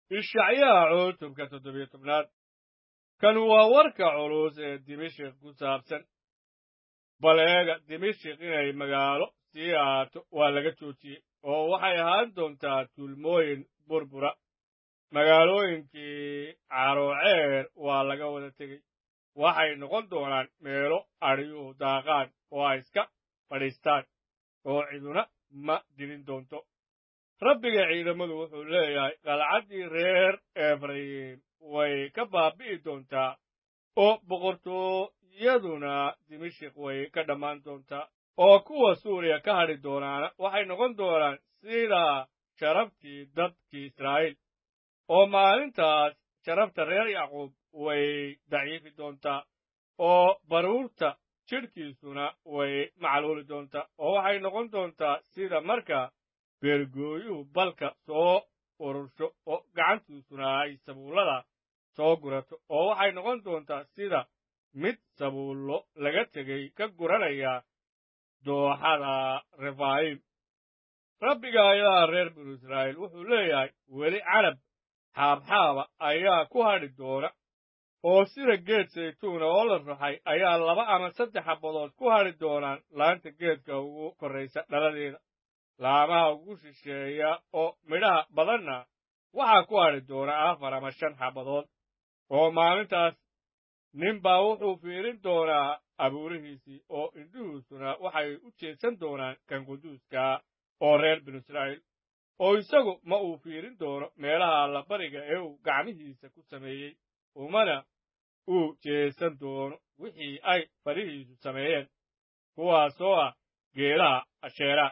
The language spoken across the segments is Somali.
ishacyaha cutubka toddobiyo tobnaad kan waa warka culus ee dimashik ku saabsan bal eega dimashik inay magaalo sii ahaato waa laga joojiyey oo waxay ahaan doontaa tuulmooyin burbura magaalooyinkii carooceer waa laga wada tegey waxay noqon doonaan meelo adhiyuhu daaqaan oo ay iska fadhiistaan oo ciduna ma dilin doonto rabbiga ciidamadu wuxuu leeyahay qalcaddii reer efrayim way ka baabi'i doontaa oo boqortooyaduna dimashik way ka dhammaan doontaa oo kuwa suuriya ka hadhi doonaana waxay noqon doonaan sida sharaftii dadkii israa'iil oo maalintaas sharafta reer yacquub way daciifi doontaa oo baruurta jidhkiisuna way macluuli doontaa oo waxay noqon doontaa sida marka beergooyuhu balka soo urursho oo gacantiisuna ay sabuullada soo gurato oo waxay noqon doontaa sida mid sabuullo laga tegey ka guranaya dooxada refaayim rabbiga ayadaa reer binu israa'iil wuxuu leeyahay weli canab xaabxaaba ayaa ku hadhi doona oo sida geed saytuuna oo la ruxay ayaa laba ama saddex xabadood ku hadhi doonaan laanta geedka ugu korraysa dhaladeeda laamaha ugu shisheeya oo midhaha badanna waxaa ku hadhi doona afar ama shan xabadood oo maalintaas ninbaa wuxuu fiirin doonaa abuurihiisii oo indhihiisuna waxay u jeedsan doonaan kan quduuskaa oo reer binu israa'iil oo isagu ma uu fiirin doono meelaha allabariga ee uu gacmihiisa ku sameeyey umana uu jeesan doono wixii ay farihiisu sameeyeen kuwaasoo ah geelaha asheeraha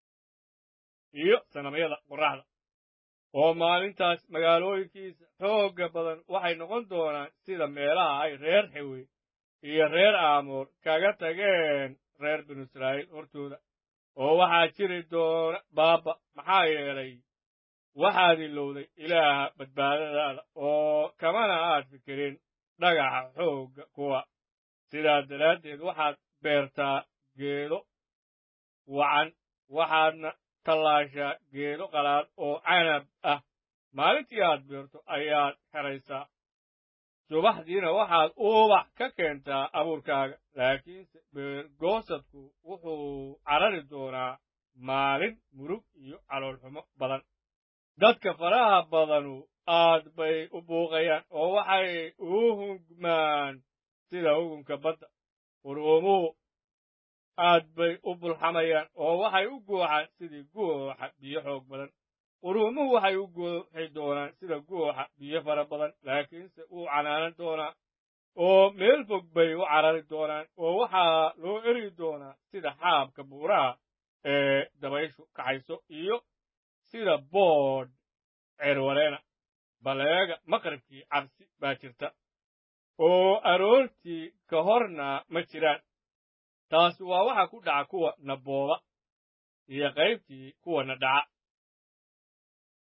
iyo sanamyada qorraxda oo maalintaas magaalooyinkiisa xoogga badan waxay noqon doonaan sida meelaha ay reer xewe iyo reer aamoor kaga tageen reer binu israa'iil hortooda oo waxaa jiri doona baaba maxaa yeelay waxaad ilowday ilaaha badbaadadaada oo kamana aad fikirin dhagaxa xoogga kuwa sidaas daraaddeed waxaad beertaa geedo wacan waxaadna tallaashaa geedo qalaad oo canab ah maalintii aad beerto ayaad xeraysaa subaxdiina waxaad ubax ka keentaa abuurkaaga laakiinse beergoosadku wuxuu carari doonaa maalin murug iyo caloolxumo badan dadka faraha badanu aad bay u buuqayaan oo waxay u hungmaan sida hugunka badda quruumuhu aad bay u bulxamayaan oo waxay u guuxaan sidii guuxa biyo xoog badan quruumuhu waxay u guuxi doonaan sida guuxa biyo fara badan laakiinse wuu canaanan doonaa oo meel fog bay u carari doonaan oo waxaa loo eri doonaa sida xaabka buuraha ee dabayshu kaxayso iyo sida boodh ceerwareena baleega maqribkii cabsi baa jirta oo aroortii ka horna ma jiraan taas waa waxa ku dhaca kuwa na booba iyo qaybtii kuwana dhaca